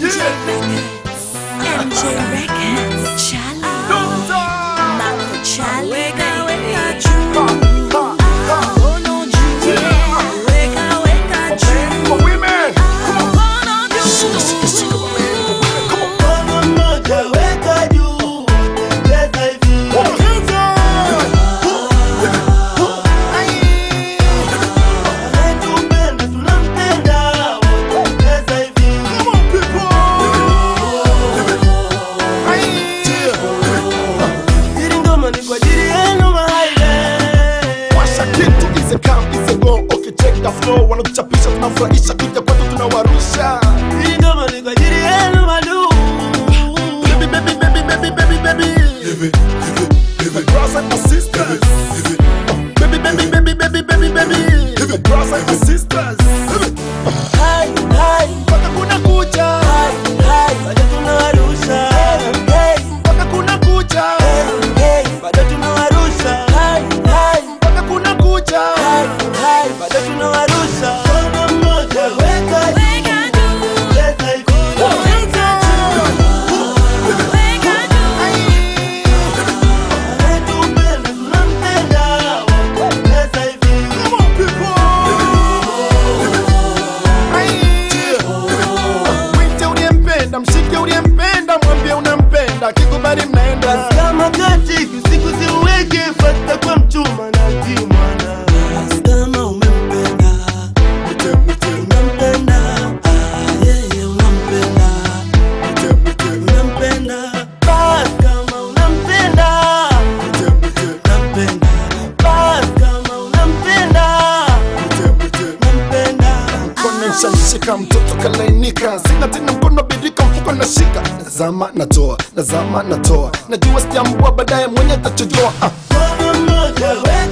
MJ Records. MJ Records. Charlie. Marco Charlie. Weka weka juu. Mkono juu. Weka weka juu. Mkono juu. Mkono mmoja weka juu, cheza hivi. Anayetupenda tunampenda, cheza hivi. Hili ngoma ni kwa ajili yenu mahaile. Washa kitu ize kam ize go ukicheka flow wanakuchapisha tunafurahisha kuja kwetu tunawarusha Hili ngoma ni kwa ajili yenu madu. baby baby baby baby baby baby My brothers and my sisters baby baby baby baby baby baby My brothers and my sisters Hai, hai, mpaka kuna kucha hai, hai, bado tunawarusha. Hey, mpaka kuna kucha hey, bado tunawarusha. Hai, hai, mpaka kuna kucha hai, hai, bado tunawarusha. Mkono mmoja weka juu, Weka juu. cheza hivi. Weka juu. Weka juu. Anayetupenda tunampenda, cheza hivi. Mwite uliyempenda mshike uliyempenda mwambie unampenda kikubali mnaenda Kama katika siku ziweke fata kwa mchuma na kimwana. Kama umempenda, unampenda, ah, yeye unampenda, unampenda. Basi kama unampenda, unampenda. Basi kama unampenda, unampenda. mkono nshamshika mtoto kalainika sina tena mkono birika mfuko nashika nazama natoa nazama natoa najua sijambua baadaye mwenye tachojoa ah. Mkono mmoja weka